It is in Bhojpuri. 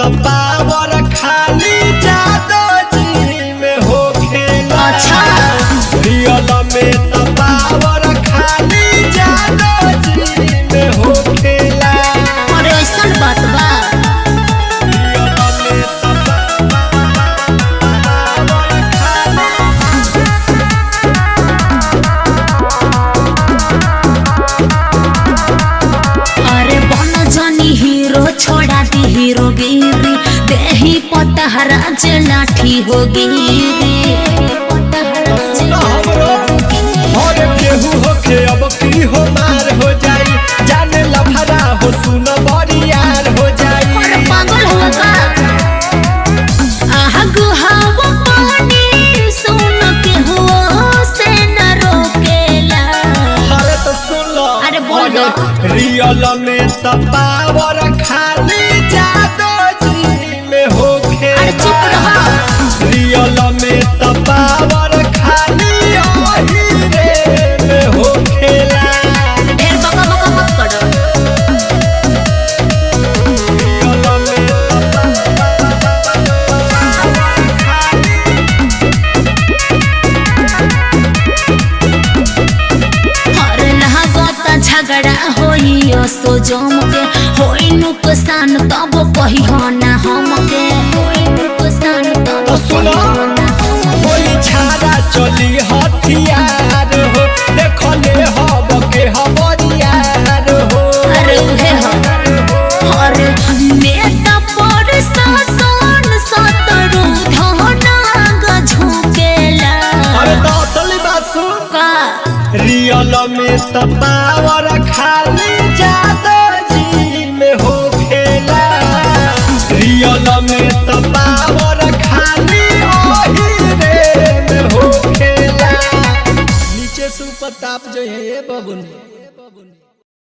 पावर खाली जादो जी में हो खेला अच्छा। रियल में त पावर खाली जादो जी में हो खेला अरे ऐसन बात बा रियल में त पावर खाली अरे बन जनी हीरो छोड़ा दी हीरो गिरी देही पतहरा जे लाठी हो गिरी और केहू होखे अब की हो मार हो जाई जाने लफड़ा हो सुन बरियार हो जाई अरे पागल हो का आहा गुहावा पानी सुन के हो से न रोकेला अरे तो सुन लो अरे बोल दो। रियल में त पावर खाली जादो जी में हो अरे चुप रहो। रियल में त पावर खाली ओही रे में हो खेला ढेर बका बका मत करो रियल में त अरे लागत झगड़ा होई सो जम के होई नुकसान तब कही हो ना हमके होई नुकसान तब तो सुनो। कही हो ना हमके। कोई छाड़ा चली हथियार हो देखले हब के हबरियार हो अरे उहे हो अरे नेता पर शासन सतरु धनाग झुकेला अरे तो असली बात सुन का रियल में त पावर खाली जादो जी में हो खेला रियल में त पावर खाली ओही रे में हो खेला नीचे से ऊपर ताप जो है ये बबुन